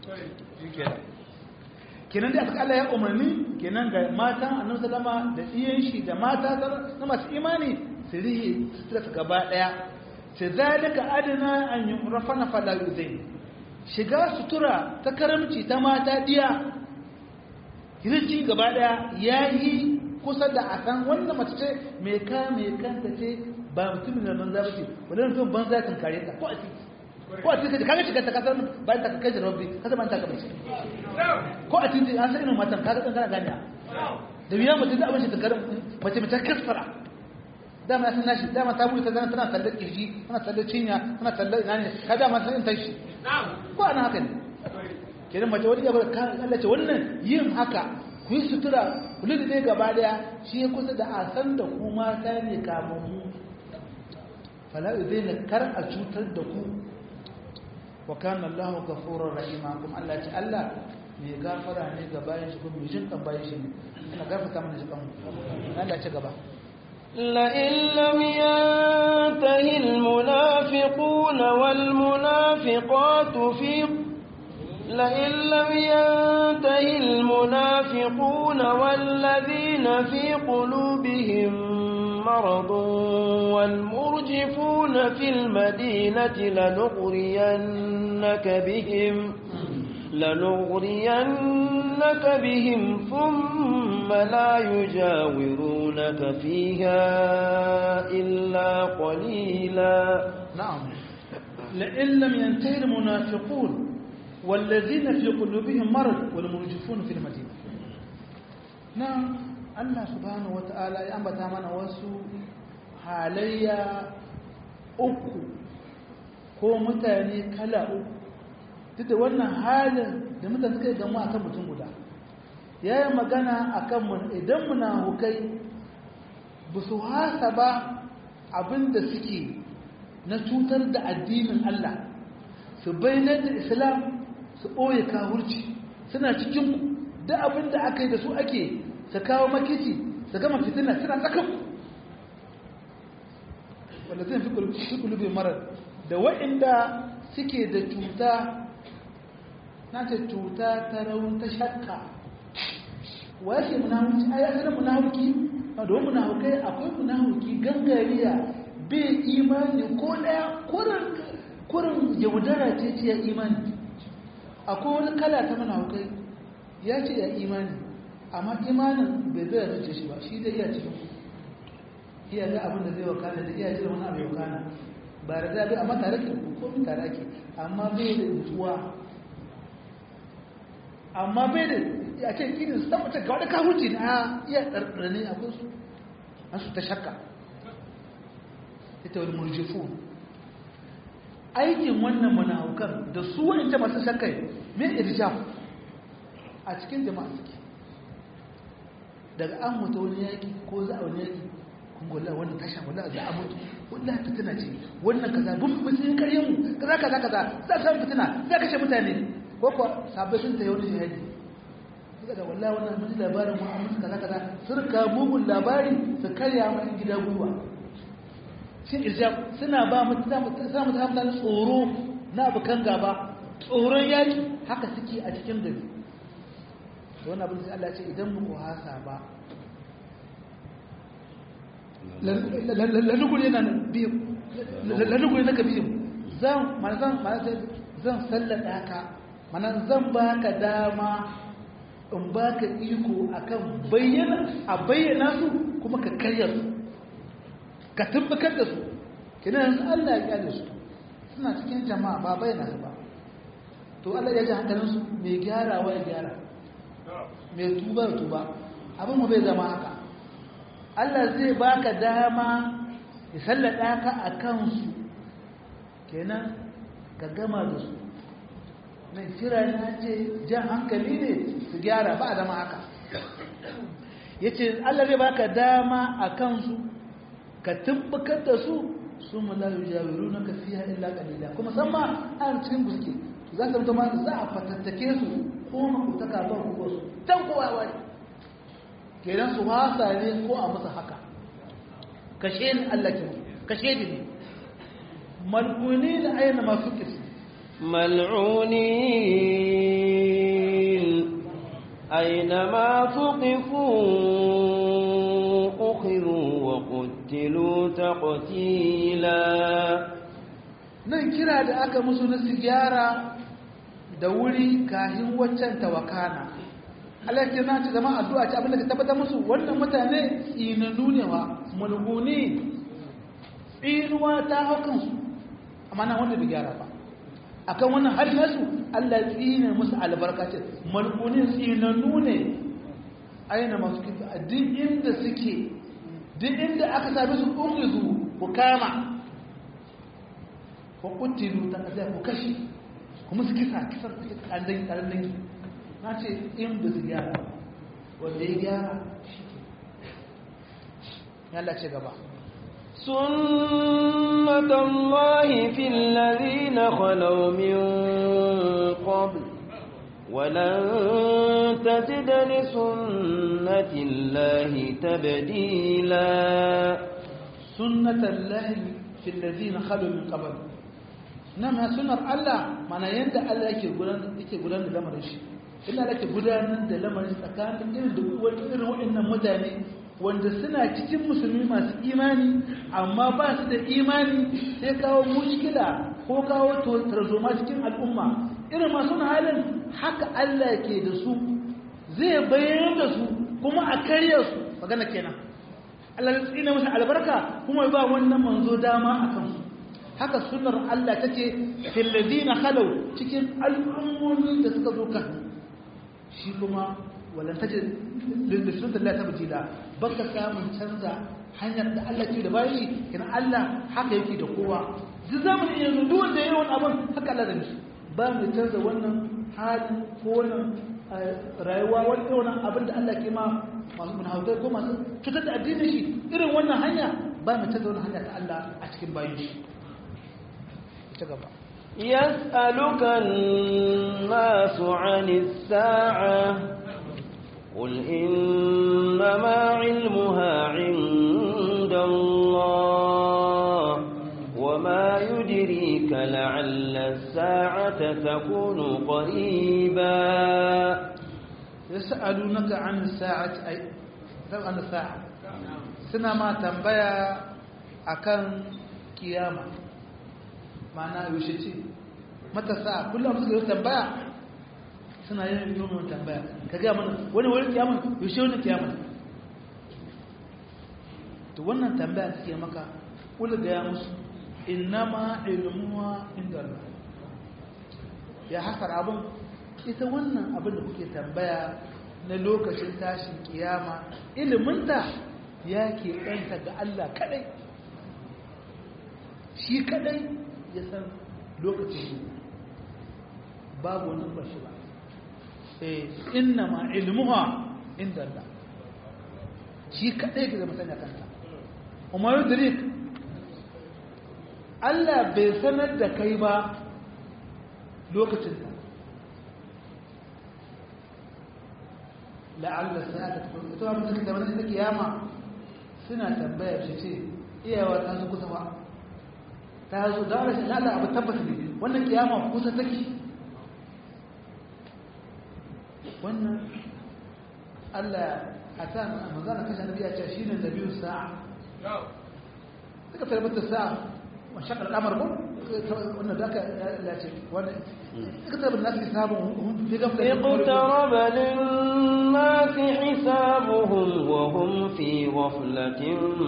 kenan da aka Allah ya umarni kenan ga matan annabi sallama da iyan shi da mata na masu imani su rihi sutura ta gaba daya sai zalika adana an yurafana fala yuzain shiga sutura ta karamci ta mata diya hirji gaba daya yayi kusa da a san wannan mace ce mai ka mai kanta ce ba mutumin da banza ba ce wani mutum banza kan kare ta ko a titi ko a titi kaga shiga ta kasar bayan ta kai da rabbi kasar bayan ta gaba ce ko a titi an san irin matan kaga kan kana gani da biya mutum da abin shi ta karin mace mace kasfara dama ya san nashi dama ta buɗe ta zana tana tsallar kirji tana tsallar cinya tana tsallar ina ne ka dama san in tashi ko ana haka ne kenan mace wani gaba ka Allah ce wannan yin haka ku yi sutura ku lulluɓe gaba daya shi ya kusa da a san da ku mata ne kamammu fala'u zai na kar a cutar da ku wa kana Allah ghafurur rahima kuma Allah ce Allah mai gafara ne ga bayan shi kuma mai jin kan bayan shi ne Allah gafarta mana jikan Allah ce gaba لئن لم ينته المنافقون والمنافقات في لئن لم ينته المنافقون والذين في قلوبهم مرض والمرجفون في المدينة لنغرينك بهم لنغرينك بهم ثم لا يجاورونك فيها إلا قليلا نعم لئن لم ينتهي المنافقون والذين في قلوبهم مرض والمرجفون في المدينة نعم الله سبحانه وتعالى يأنبت من وسو حاليا uku ko mutane kala uku duk da wannan halin da mutane suka yi gamu a kan mutum guda ya yi magana a kan idan munafukai ba su hasa ba abinda suke na cutar da addinin Allah su bayyana da islam su ɓoye kawurci suna cikin da abinda aka yi da su ake su kawo makici su gama fitina suna tsakan wanda zai fi kulubi marar da wa'inda suke da cuta na ce cuta ta raun ta shakka wa yake munahuki a yasa da munahuki a da munahukai akwai munahuki gangariya bai imani ko daya kurin yaudara ce ce ya imani akwai wani kala ta munahukai ya ce ya imani amma imanin bai zai zuce shi ba shi da iya cikin iya ga abin da zai wakana da iya jiran wani abu wakana ba da zaɓi amma tare ke ko tare ake amma bai da nutsuwa amma bai da ya ce kinin saboda ga wani kawunci na iya ɗarɗarni a kusa an su ta shakka ita wani murjifu aikin wannan manahaukan da su wani masu shakkai mai irjaf a cikin jama'a suke daga an mutu wani yaƙi ko za a wani yaƙi kungola wannan tasha wala za a mutu wallahi fitina ce wannan kaza bun musulun karyen mu kaza kaza kaza za ka samu fitina za ka kashe mutane ko kuwa sabai sun tayi wani shahadi suka da wallahi wannan mun labarin mu an musu kaza kaza sun ka mugun labari su karya mu in gida gwiwa shi irjab suna ba mu ta mu ta mu ta tsoro na abukan gaba tsoron yaki haka suke a cikin gari to wannan abin sai Allah ya ce idan muku hasa ba lanuguri na biyu lanuguri na ka biyu zan manzan zan sallada ka mana zan baka dama in baka iko akan bayyana a bayyana su kuma ka karya su ka tabbatar da su kina yanzu Allah ya kyale su suna cikin jama'a ba bayyana su ba to Allah ya ji hankalin su mai gyarawa ya gyara mai tuba ya tuba abin mu bai zama haka Allah zai baka dama ya sallada ka a kansu kenan ka gama da su nan kira na ce jan hankali ne su gyara ba a zama haka ya ce Allah zai baka dama a kansu ka tumbukar da su su mulayu jawiru na kafiya illa kalila kuma san ma an cikin guske za ka mutu ma za a fatattake su ko makutaka ba ku su can kowa wani kenan su hasa ne ko a musu haka kashe ni Allah ke kashe ni ne mal'uni da aina masu kisi ملعونين أينما ثقفوا أخذوا وقتلوا تقتيلا nan kira da aka musu na sigara da wuri kahin waccan tawakana Allah ya na ce zama addu'a ce abin da ka tabbatar musu wannan mutane tsinanu ne wa mulguni tsinuwa ta hau kansu amma na wanda bai gyara ba akan wannan hali nasu Allah tsine musu albarka ce mulguni tsinanu ne aina masu kifi a duk inda suke duk inda aka sami su ƙungizu ku kama ku kutilu ta ƙasa ku kashe kuma su kisa kisan suke ƙarin dangi na ce in ba su gyara wanda ya gyara shi ya lace gaba سنة الله في الذين خلوا من قبل ولن تجد لسنة الله تبديلا سنة الله في الذين خلوا من قبل نعم سنة الله معنى يندى الله يكي قدان لمرش إلا لك قدان لمرش تكان إن irin waɗannan mutane wanda suna cikin musulmi masu imani amma ba su da imani sai kawo mushkila ko kawo tarzoma cikin al'umma irin masu halin haka Allah ke da su zai bayyana da su kuma a karya su magana kenan Allah ya tsina musu albarka kuma ba wannan manzo dama a kansu haka sunnar Allah take fil ladina khalu cikin al'ummomi da suka zo kan shi kuma walan tajid lil sunnati la tabdila baka samun canza hanyar da Allah ke da bayi kin Allah haka yake da kowa duk zamanin yanzu duk wanda yayi wani abun haka Allah da shi ba mu canza wannan hali ko wannan rayuwa wani wannan abin da Allah ke ma masu munhautai ko masu cutar da addinin shi irin wannan hanya ba mu canza wannan hanya ta Allah a cikin bayin shi ta gaba يسألك الناس عن الساعة قل إنما علمها عند الله وما يدريك لعل الساعة تكون قريبا يسألونك عن الساعة أي عن الساعة سنة ما تنبيا أكن قيامة معنى يوشتي متى الساعة كلهم سيقول تنبيا suna yin yomin tambaya ka gaya mana wani wani kiyama yaushe wani kiyama to wannan tambaya suke maka kula gaya musu innama ilmuwa inda Allah ya hasar abin ita wannan abin da kuke tambaya na lokacin tashin kiyama iliminta ya ke ɗanta ga Allah kadai shi kadai ya san lokacin babu wani bashi ba inna ma ilmuha inda Allah shi kadai ke zama sanya kanta umar yudrik Allah bai sanar da kai ba lokacin ta la'alla sa'ata ta ita wa mutum da wani kiyama suna tambaya shi ce iyawa ta zo kusa ba ta zo da rashin lada abu tabbata ne wannan kiyama kusa take wannan Allah a ta manzana kashe nabi ya ce shi ne da biyu sa'a suka tarbatar sa'a wa shakar al'amar ko wannan da aka lace wannan suka tarbatar nasu hisabun fi gafla اقترب للناس حسابهم وهم في غفلة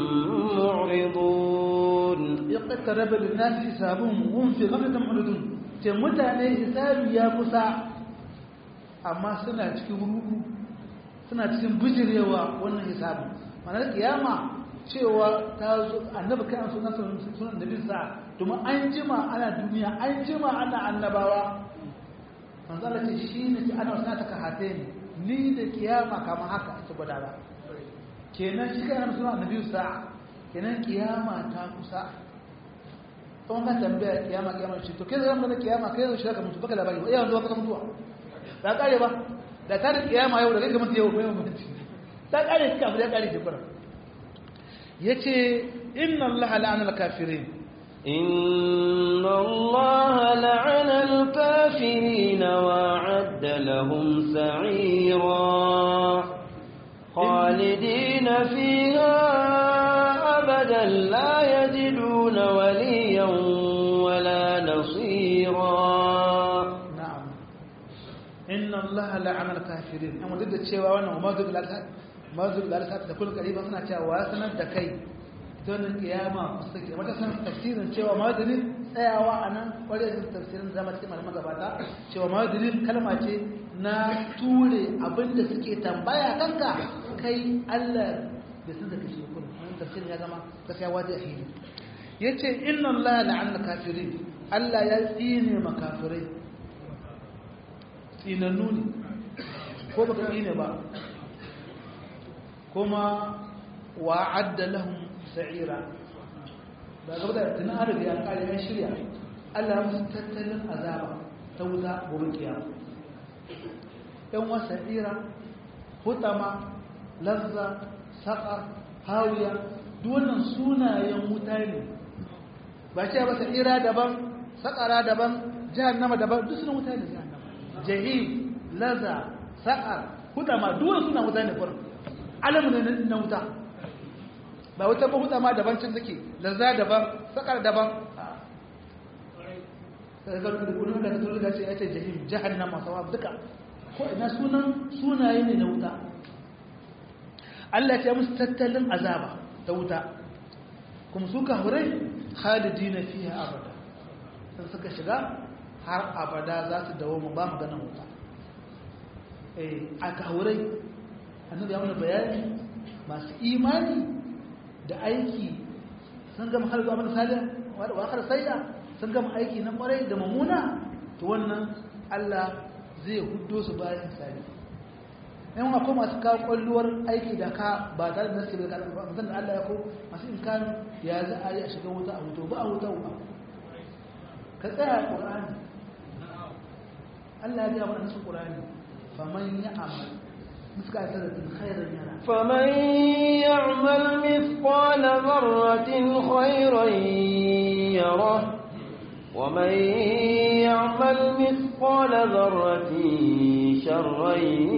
معرضون اقترب للناس حسابهم وهم في غفلة معرضون ce mutane hisabi ya kusa amma suna cikin rudu suna cikin bijirewa wannan hisabin ma'anar kiyama cewa ta zo annabi kai an sunan sunan da bin sa domin an jima ana duniya an jima ana annabawa manzo Allah ce shi ne ki ana sunan ta kahate ni ni da kiyama kamar haka ita gwada ba kenan shi kai an sunan annabi sa kenan kiyama ta kusa kuma ka tambaya kiyama kiyama ce to kai zan mana kiyama kai zan shiga ka mutu baka labari iya yanzu ka mutuwa ta kare ba da ta da kiyama yau da kai kamar yau mai mutunci ta kare shi abu da kare shi fara yace inna allaha la'ana al-kafirin إن الله لعن الكافرين وأعد لهم سعيرا خالدين فيها أبدا لا يجدون وليا ولا نصيرا na'am inna allaha la'ana al-kafirin amma duk da cewa wannan mazul al-alsat mazul al-alsat da kullu kariba suna cewa wa sanar da kai don kiyama kusa wata san tafsirin cewa madalin tsayawa a nan kwarai da tafsirin zama cikin malaman gabata cewa madalin kalma ce na ture abinda suke tambaya kanka kai Allah da sun da kashe kun wannan tafsirin ya zama gaskiya wajen ahidi yace inna Allah la'anna kafirin Allah ya tsine makafirai tsinannu ne ko baka tsine ba kuma wa'adda lahum sa'ira ba gaba da tunan arabi an kare ya shirya Allah ya musu tattalin azaba ta wuta gobe kiyama yan wa sa'ira hutama lazza saqa hawiya duk wannan sunayen wuta ne ba ce ba sa'ira daban saqara daban jahannama daban duk sunan wuta ne jahannama jahim lazza saqar hutama duk wannan sunan wuta ne kurin alamu ne na wuta ba wata mahuda ma daban cin take lazza daban sakar daban daga gudun da turu da ce ya ce jahim jahannama sawa duka ko ina sunan sunaye ne na wuta Allah ya musu tattalin azaba ta wuta kuma su kafirai khalidina fiha abada sun suka shiga har abada za su dawo mu ba maganar wuta eh a kafirai annabi ya mana bayani masu imani da aiki sun gama har zuwa mana salih wa akhar sayya sun gama aiki na kwarai da mamuna to wannan Allah zai huddo su bayan salih yan akwai masu kawo kwalluwar aiki da ka ba tare da nasu da ba musan da Allah ya ko masu imkan ya za a yi a shiga wuta a wuto ba a wuta ba ka tsaya a Qur'ani Allah ya ga mana nasu Qur'ani faman ya'mal مثقال ذرة خيرا يرى فمن يعمل مثقال ذرة خيرا يره ومن يعمل مثقال ذرة شرا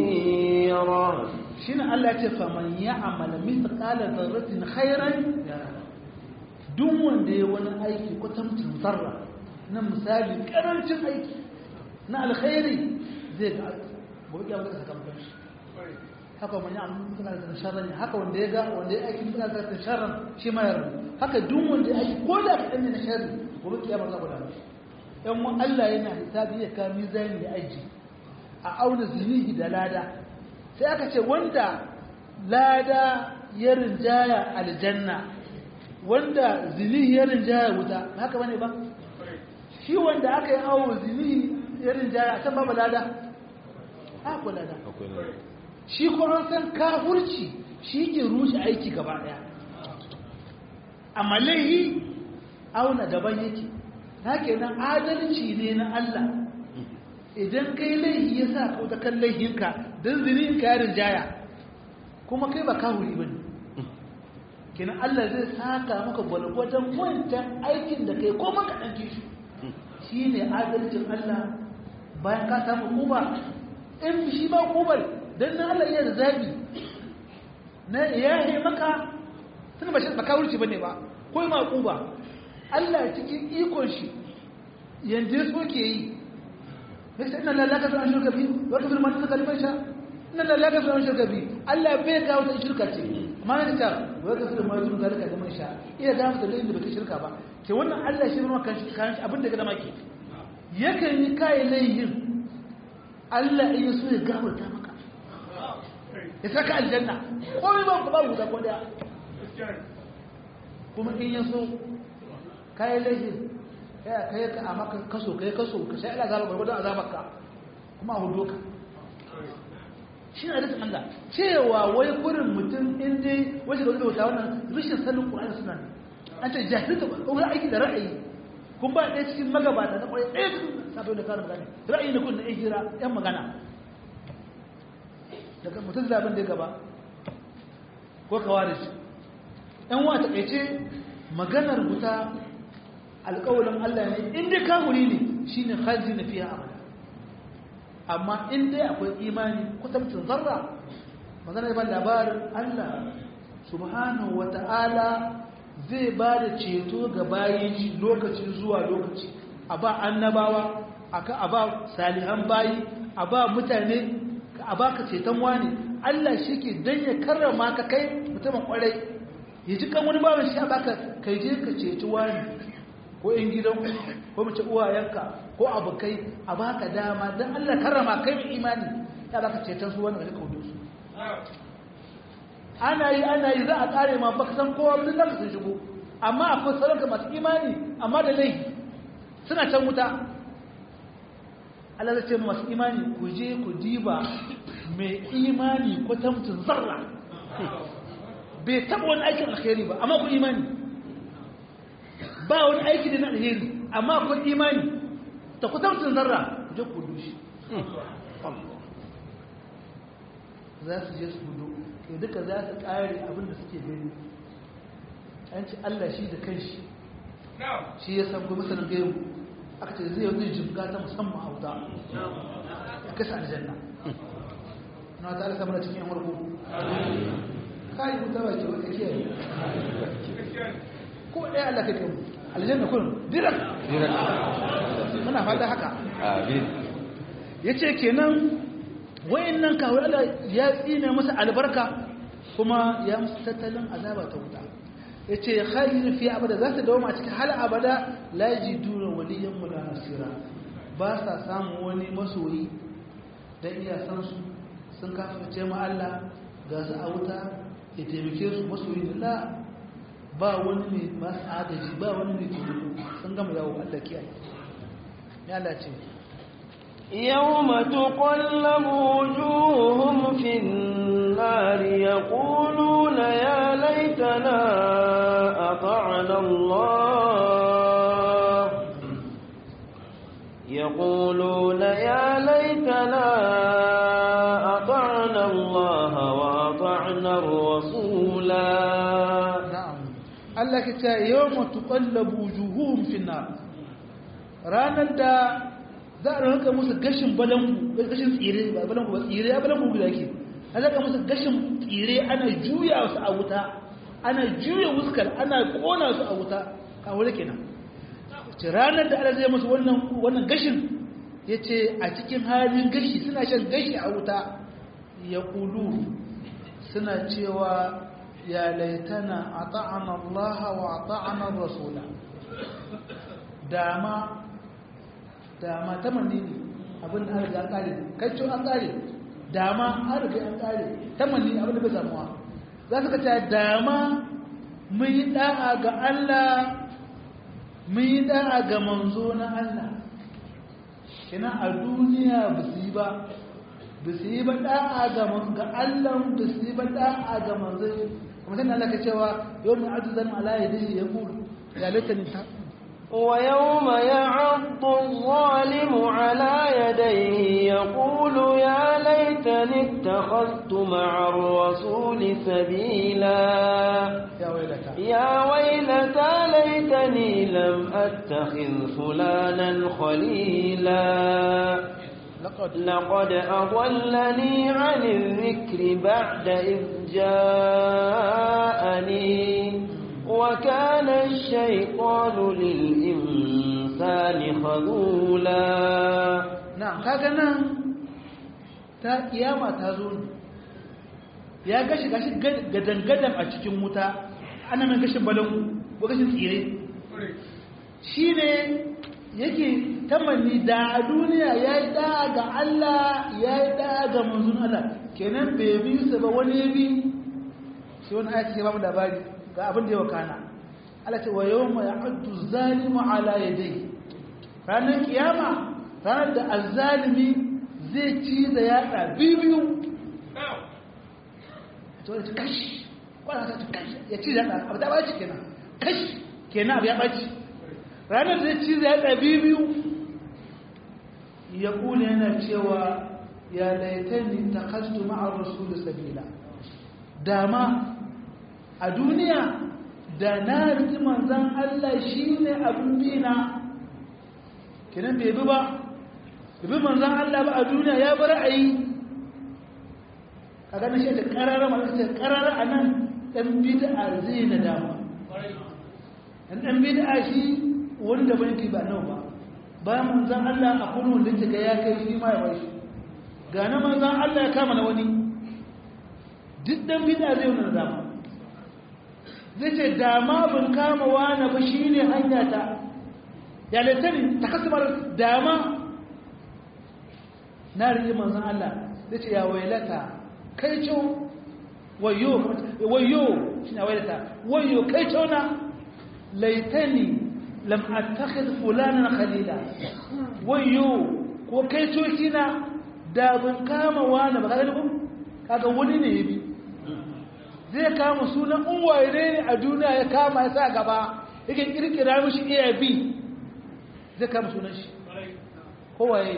يره شنو الله يقول فمن يعمل مثقال ذرة خيرا يرى duk wanda ya wani aiki kwatamcin zarra na misali karancin aiki na alkhairi zai ga gobe ya maka sakamakon shi haka wani amma mutuna da sharran haka wanda ya ga wanda ya aiki mutuna da sharran shi ma yarda haka duk wanda ya aiki ko da kadan ne na sharri gobe kiyama za ku da shi yan mu Allah yana hisabi ya ka mizani da aji a auna zinihi da lada sai aka ce wanda lada ya rinjaya aljanna wanda zinihi ya rinjaya wuta haka bane ba shi wanda aka yi awo zinihi ya rinjaya san babu lada akwai lada shi kuma san kafurci shi ke rushe aiki gaba daya amma laihi auna daban yake haka nan adalci ne na Allah idan kai laihi ya sa kauta kan laihinka don zinin kayarin jaya kuma kai ba kawuri ba ne kinan Allah zai saka maka gwalgwadon wancan aikin da kai ko maka ɗan kishi shi ne adalcin Allah bayan ka samu kuma in shi ba kubar don na Allah iya da zaɓi na yaye maka tun ba shi ba kawurci ba ne ba ko ma kuba Allah cikin ikon shi yanzu so ke yi ya ce ina lalaka su an shirka bi wata firma ta kalimar sha ina lalaka su an shirka bi Allah bai ga wata shirka ce amma na ta wata firma ta kalimar sha iya ga mata da inda baka shirka ba ke wannan Allah shi ma kan shi kan abin da ga dama ke yakan yi kai laihin Allah iya so ya gafarta maka ya saka aljanna komai ba ba guda ko daya kuma in ya so kai laihin kai kai ka a maka kaso kai kaso ka sai Allah zaba gurgurdan azabarka kuma a hudo ka shi ne da Allah cewa wai kurin mutum in dai wajen da wata wannan rashin sanin Qur'ani suna an ce jahilta ko aiki da ra'ayi kun ba ɗaya cikin magabata na ƙwarai ɗaya cikin sabai da karin magana ra'ayi na kun na ɗan hira ɗan magana daga mutum zaben da ya gaba ko kawaris ɗan wa taƙaice maganar wuta alƙawalin Allah ne in dai kamuri ne shi ne halzi na fiye abada amma in dai akwai imani kusamcin zarra maganar ban labarin Allah subhanahu wa ta'ala zai ba da ceto ga bayi lokaci zuwa lokaci a ba annabawa a ba salihan bayi a ba mutane a baka ceton wani Allah shi ke dan ya karrama ka kai mutumin kwarai ya ji kan wani bawan shi a baka kai je ka ceci wani ko in gidan ko mace uwayenka ko abokai a baka dama dan Allah karrama kai mai imani ya baka ceton su wani ka kaudo su ana yi ana yi za a kare ma baka san kowa duk da sun shigo amma akwai sauranka masu imani amma da laifi suna can wuta Allah zai ce masu imani ku je ku diba mai imani ko tamtin zarra bai taba wani aikin alheri ba amma ku imani ba wani aiki da na alheri amma ku imani ta ku tamtin zarra je ku dushi za su je su gudu ke duka za su kare abinda suke gani an ci Allah shi da kanshi shi ya san kuma sanin gaimu aka ce zai wani jimga ta musamman a wuta ya kasa aljanna na ta ala samar cikin yamar gugu kayi wuta ba ke wata kiyaye ko ɗaya Allah kai kamu aljanna kun dirak muna fata haka ya ce kenan wayan nan kawai Allah ya tsine masa albarka kuma ya musu tattalin azaba ta wuta ya ce khalil fi abada za su dawo a cikin hal abada la yajiduna waliyan wala nasira ba sa samun wani masoyi dan iya san su sun kafirce mu Allah ga su a wuta ya taimake su masoyi la ba wani ne ba su agaji ba wani ne taimako sun gama yawo Allah kiyaye ya Allah ce يوم تقلب وجوههم في النار يقولون يا ليتنا أطعنا الله يقولون يا ليتنا أطعنا الله وأطعنا الرسولا na'am Allah ke ce yawma tuqallabu wujuhuhum fi nar ranar da za a rinka musu gashin balangu gashin tsire ba balangu ba tsire ya balangu guda ke a zaka musu gashin tsire ana juya su a wuta ana juya wuskar ana kona su a wuta a wuri kenan ce ranar da Allah zai musu wannan wannan gashin yace a cikin halin gashi suna shan gashi a wuta ya kulu suna cewa ya laitana ata'ana Allah wa ata'ana rasula dama dama ta manne ne abin da an riga an kare kaccin an kare dama an riga an kare ta manne abin da bai samuwa za su kaca dama mun yi da'a ga Allah mun yi da'a ga manzo na Allah kina a duniya ba su yi ba ba su yi ba da'a ga Allah ba su yi ba da'a ga manzo kuma sai Allah ka cewa yau mai ajizan ala yadihi ya kulu ya laitani ta ويوم يعض الظالم على يديه يقول يا ليتني اتخذت مع الرسول سبيلا ya wailata يا ويلتى ليتني لم أتخذ فلانا خليلا laqad لقد أضلني عن الذكر بعد إذ جاءني وكان الشيطان للإنسان خذولا na'am kaga nan ta kiyama ta zo ne ya gashi gashi gadan-gadan a cikin wuta ana mai gashin balangu ko gashin tsire shi ne yake tamanni da a duniya ya yi da ga Allah ya yi da ga manzun Allah kenan bai bi su ba wani ya bi sai wani ayat ke ba mu labari ga abin da ya wakana Allah ce wa yawma ya'uddu zalimu ala yadayhi ranar kiyama ranar da azzalimi zai ci da yatsa biyu to ya ci kashi kwana ta ci kashi ya ci da yatsa abu ta baci kenan kashi kenan abu ya baci ranar zai ci da yatsa biyu ya kula yana cewa ya laitani ta kastu ma'ar rasulun sabila dama a duniya da na riki manzan Allah shi ne abin bina kenan bai bi ba bi manzan Allah ba a duniya ya bar ra'ayi a ganin shi da karara masu ce karara a nan ɗan bid'a zai na dama ɗan ɗan bid'a shi wanda ban ki ba nau ba bayan manzan Allah a kuma wanda ce ga ya kai shi ma ya bai shi ga na manzan Allah ya kama na wani duk dan bida zai wani dama zai ce dama bin kama wani ba shi ne hanya ta ya laitani ta kasamar dama na riƙe manzan Allah zai ce ya wailata kai cewa wayo wayo shi na wailata wayo kai cewa na laitani lam attakhidh fulanan khalila wayo ko kai coki na da ban kama wani ba kaga ko kaga wani ne yabi zai kama sunan unwaye ne a duniya ya kama ya sa gaba yake kirkira mishi iya bi zai kama sunan shi kowaye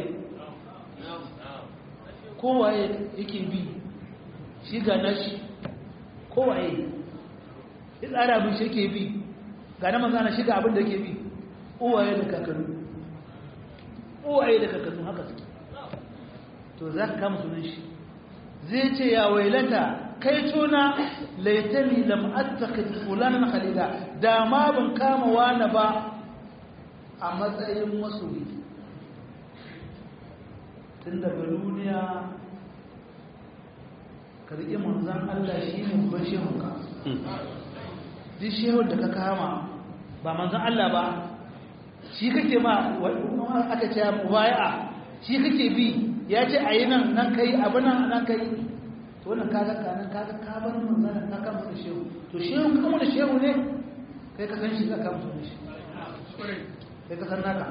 kowaye yake bi shi ga nashi kowaye ya tsara abin shi yake bi ga na manzana shiga abin da yake bi uwaye da kakannu uwaye da kakannu haka suke to za ka kama sunan shi zai ce ya wailata kai tuna laitani lam attakhid fulanan khalila da ma ban kama wani ba a matsayin masoyi tun daga duniya ka riƙe manzan Allah shi ne babban shehunka duk shehun da ka kama ba manzan Allah ba shi kake ma aka ce mubaya'a shi kake bi ya ce a yi nan nan kai abu nan nan kai to wannan kaga kanan kaga ka bar manzan ka kama da shehu to shehu kuma da shehu ne kai ka san shi ka kama da shi kai ka san naka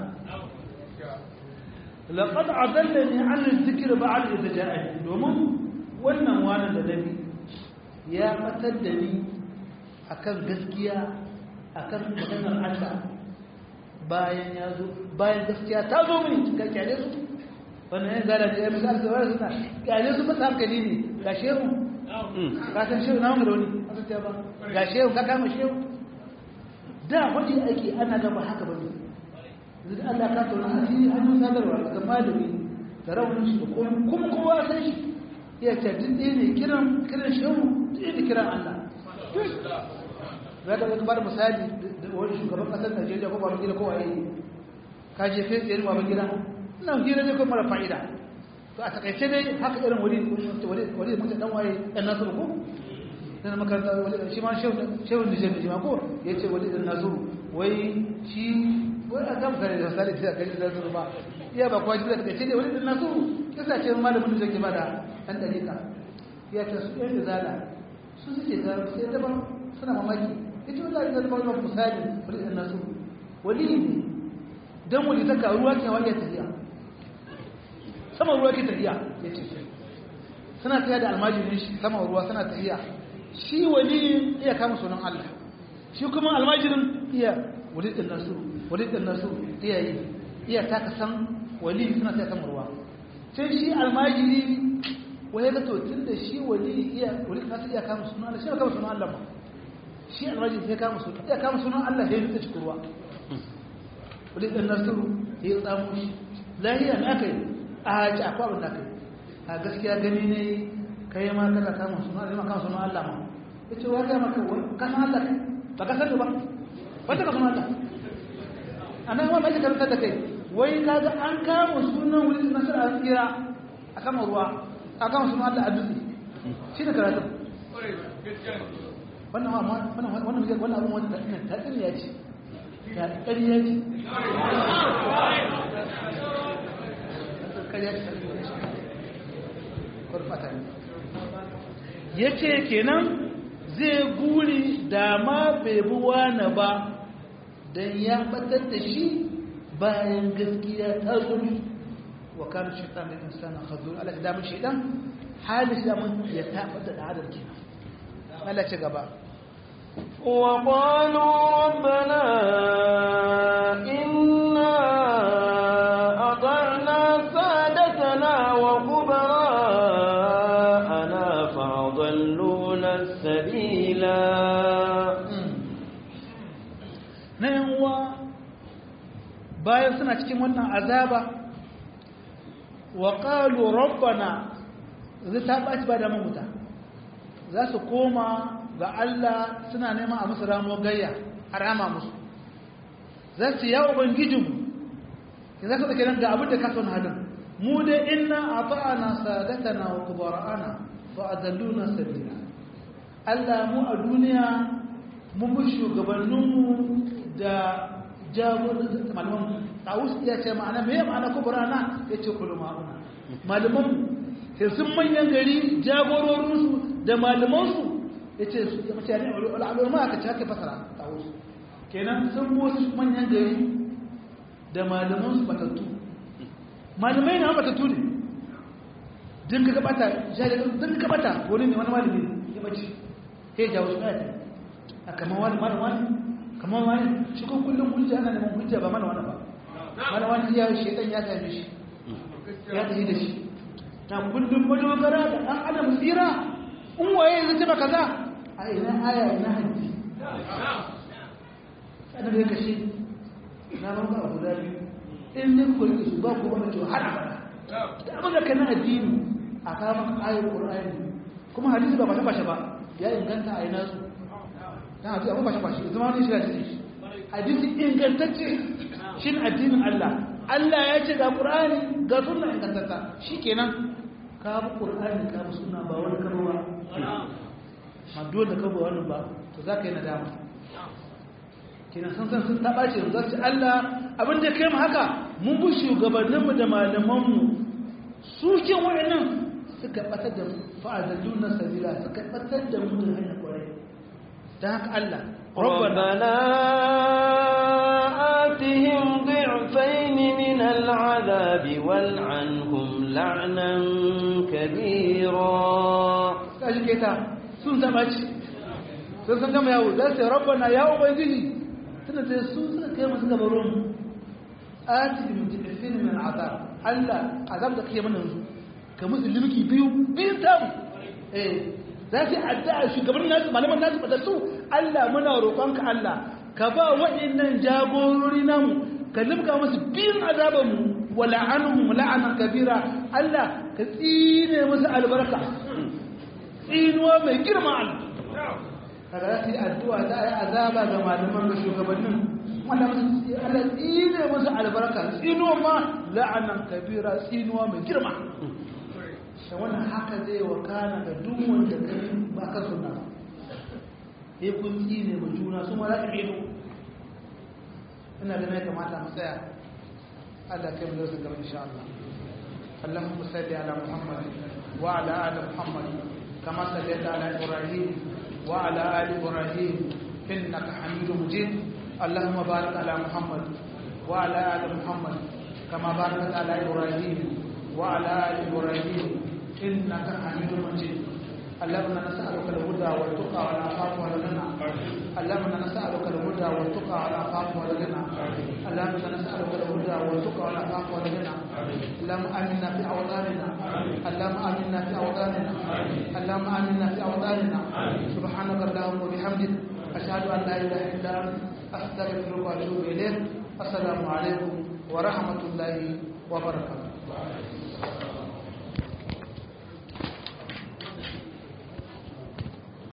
laqad adallani an dhikr ba'd idh ja'ani domin wannan wani da nabi ya fatar da ni akan gaskiya akan maganar Allah bayan ya zo bayan gaskiya ta zo mini ka kyale su wannan ya zara da ya misali da wani suna kyale su fata hankali ne ga shehu ka san shehu na wani rauni a sun ba ga shehu ka kama shehu da wajen aiki ana gaba haka ba ne yanzu Allah ka tsoron asiri hannun sadarwa ga malami da raunin shi da kuma kowa san shi ya ce duk ɗaya ne kiran kiran shehu ɗaya da kiran Allah za ka ga misali da wani shugaban ƙasar Najeriya ko baban gida ko waye ka je kai tsaye baban gida ina hira ne ko mara fa'ida to a takaice dai haka irin wani wani wani da mutum dan waye dan nasu ko dan makaranta wani shi ma shehu shehu Nijar ne ma ko yace wani dan nasu wai shi wai a kan kare da misali sai ka ji da nasu ba iya ba kwaji da takaice dai wani dan nasu kisa ce malamin da zai ba da dan dalika ya ce su yan zala su suke da sai daban suna mamaki ita wallahi da ba wani misali wani dan nasu wali ne dan wali ta ruwa ke wani tafiya sama ruwa ke tafiya yace suna tafiya da almajirin shi sama ruwa suna tafiya shi wali iya kama sunan Allah shi kuma almajirin iya wali dan nasu wali dan nasu iya yi iya taka san wali suna tafiya sama ruwa sai shi almajiri wani ga to tun da shi wali iya wali kasu iya kama sunan Allah shi ba kama sunan Allah ba shi almajiri sai kama sunan iya kama sunan Allah sai ya cikin ruwa wali dan nasiru ya tsamo shi lahiya na kai a haji akwai abin da kai a gaskiya gani ne kai ma kana kama sunan Allah kama sunan Allah ma yace wa ga maka ka san Allah kai ba ka san ba wanda ka sunan Allah anan wa mai karanta da kai wai kaga an kama sunan wani nasar a tsira a kama ruwa a kama sunan Allah a dutse shi da karatu wannan wannan wannan wannan abin wanda ta tsiriya ce ta tsiriya ce ya ce kenan zai guri da ma bai bi wani ba don ya batar da shi bayan gaskiya ta zuri wa kan shaitan da insana khazur Allah da mun shaitan halin da mun ya tafi da adam kenan Allah ci gaba wa qalu rabbana inna ata'na sadatana wa kubara'ana fa'adalluna as-sabila na yan uwa bayan suna cikin wannan azaba wa qalu rabbana zai ta baci ba da mamuta za su koma ga Allah suna neman a musu ramo gayya a rama musu za su yawo ubangijinmu ki za ka tsake nan ga abin da ka son halin mu da inna ata'ana sadatana wa kubara'ana fa adalluna sabila Allah mu a duniya mun bi shugabanninmu da jagorin malaman tawus ya ce ma'ana me ma'ana kubara'ana ya ce kullu ma'ana malaman sai sun manyan gari jagororinsu da malamansu ya ce su ya mace ne al'ulama aka ce haka fasara tawus kenan sun wasu manyan gari da malamansu batattu malamai na batattu ne din ka gabata din ka gabata wani ne wani malami ya bace sai jawo shi ayata a kamar wani mana wani kamar wani shi kun kullum hujja ana neman hujja ba mana wani ba mana wani ya shaitan ya same shi ya tafi da shi na kullum madogara da ɗan adam tsira in waye zai ce maka za a ina aya ina hadisi annabi ya kashe na maka abu da biyu in ne ku rike su ba ku wani to har abada da abin da kana addini a kama ayar qur'ani kuma hadisi ba bashe ba ya inganta a ina su dan hadisi abu bashe bashe zama ne shi hadisi hadisi ingantacce shin addinin Allah Allah ya ce ga qur'ani ga sunna ingantacce shikenan ka bi qur'ani ka bi sunna ba wani karuwa ma dole ka bi wani ba to zaka yi nadama kina san san sun taba ce za su Allah abin da kai mu haka mun bi shugabanninmu da malamanmu su kin wayannan suka batar da fa'adalluna sabila suka batar da mu da hanyar kwarai dan haka Allah ربنا آتهم ضعفين من العذاب والعنهم لعنا كبيرا kaji keta sun taba ci sun san gama yawo za su yi rabbana ya ubangiji tana da su suka kai masu gabarun atihim jibifin min azab Allah azab da kake mana yanzu ka musu limki biyu biyun tamu eh za su addu'a shugaban nasu malaman nasu fatattu Allah muna roƙonka Allah ka ba waɗannan jagorori namu ka limka musu biyun azaban mu wa la'anuhum la'anan kabira Allah ka tsine musu albarka tsinuwa mai girma Allah kaga za su yi addu'a za a yi azaba ga malaman da shugabannin wanda musu Allah tsine musu albarka tsinuwa ma la'anan kabira tsinuwa mai girma da wannan haka zai wakana ga duk wanda kai ba ka suna sai kun tsine mu juna su ma za ka ido ina ganin ya kamata mu tsaya Allah kai mu zai gaba insha Allah اللهم صل على محمد وعلى ال محمد كما صليت على ابراهيم وعلى ال ابراهيم انك حميد مجيد اللهم بارك على محمد وعلى ال محمد كما باركت على ابراهيم وعلى ال ابراهيم انك حميد مجيد اللهم نسالك الهدى والتقى والعفاف والغنى اللهم نسالك الهدى والتقى والعفاف والغنى اللهم نسالك الهدى والتقى والعفاف والغنى اللهم امنا في اوطاننا اللهم امنا في اوطاننا اللهم امنا في اوطاننا سبحانك اللهم وبحمدك اشهد ان لا اله الا انت استغفرك واتوب اليك السلام عليكم ورحمه الله وبركاته